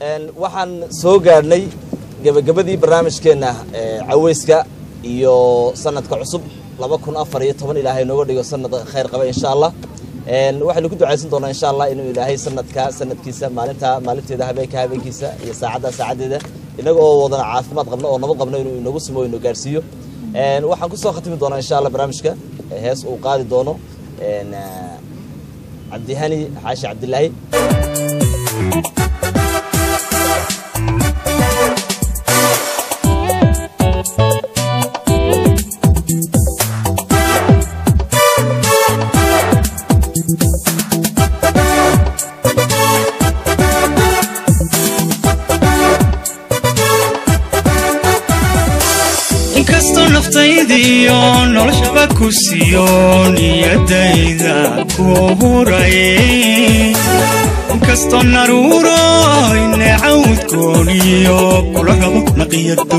waxaan soo gaadhnay gebagabadii barnaamijkeenna caweyska iyo sanadka cusub laba kun afar iyo toban ilaahay nooga dhigo sanad khayr qaba insha allah waxaynu ku ducaysan doonaa insha allah inuu ilaahay sanadka sanadkiisa maalinta maalinteeda habeenka habeenkiisa iyo saacadda saacaddeeda inaga oo wadana caafimaad qabno oo nabad qabno inuu inagu simo inu gaarsiiyo waxaan kusoo khatimi doonaa insha allah barnaamijka hees uu qaadi doono cabdihani xaashi cabdilaahi inkastoo naftaydiyo noloshaba ku siiyo niyadayda ku huraye inkastoo naruuro inecawdkooniyo kula rabo naqiyado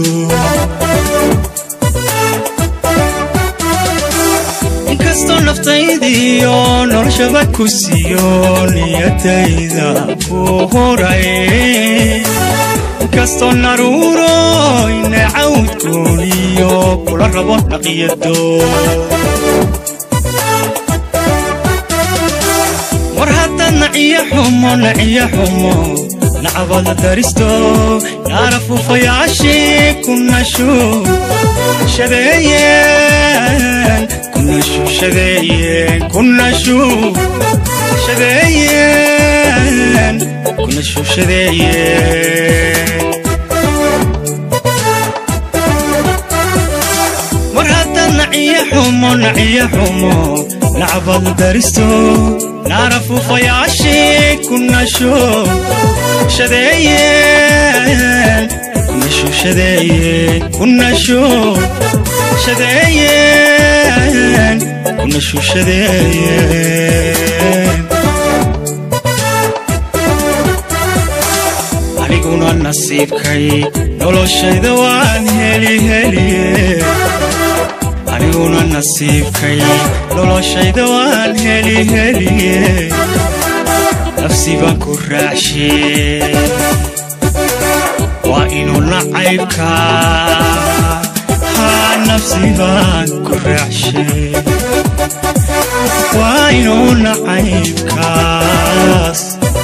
inkastoo naftaydiyo noloshaba ku siiyo niyadayda ku huraye inkastoo naruuro inecawdkooniyo kula rabo naqiyado war haddaad naciyo xumo naciyo xumo nacabada daristo naara fuufayaashii kunashu shadeeyeen kunashu shadeeyeen kunashu shadeeyeen kunashu shadeeyeen war haddaad naciyo xumo naciyo xumo nacbad daristo naara fuufayaashii kunasho shadeeyeen kunasho shadeeyeen kunasho shadeeyeen kunasho shadeeyeen aniguna nasiibkay noloshayda waan heli heliye aniguna nasiibkay noloshayda waan heli heliye nafsi baan ku raacshe waa inuu nacaybka haa nafsi baan ku raacshe waa inuu nacaybkaas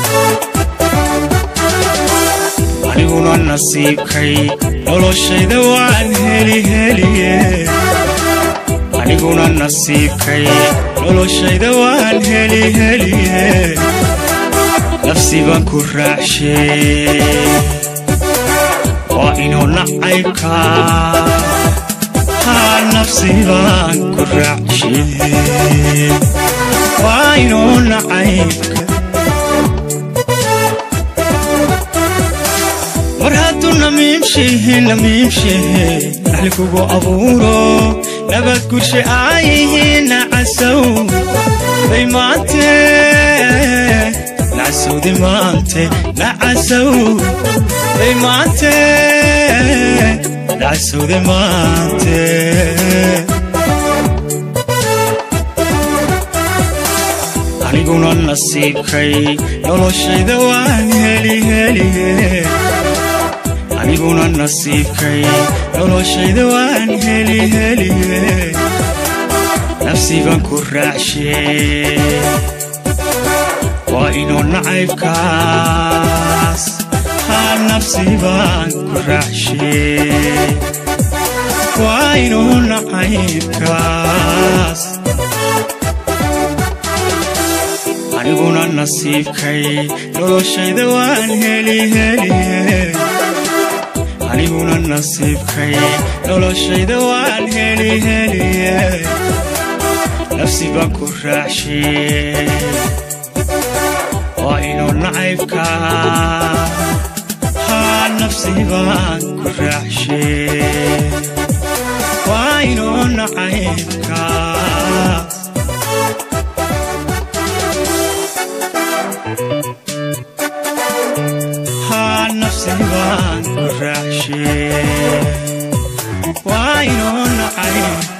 aniguna nasiibkay noloshayda waan heli heliye aniguna nasiibkay noloshayda waan heli heliye nafsi baan ku raacshe waa inuu nacaybka haa nafsi baan ku raacshe waa inuu nacaybka war hadduu namiimshehe namiimshehe naxli kugu abuuro nabad gurshe aayihiin nacasow bay maante nacasowdi maante nacasow bay maante nacasowdi maante aniguna nasiibkay noloshayda waan heli heliye aniguna nasiibkay noloshayda waan heli heliye nafsi baan ku raacshe waa inuu nacaybkaas haa nafsi baan ku raacshe waa inuu nacaybkaas aniguna nasiibkay noloshayda waan heli heliye aniguna nasiibkay noloshayda waan heli heliye nafsi baan ku raacshe waa inuu nacaybka haa nafsi baan ku raacshe waa inuu nacaybkaas haa nafsi baan ku raacshe waa inuu nacay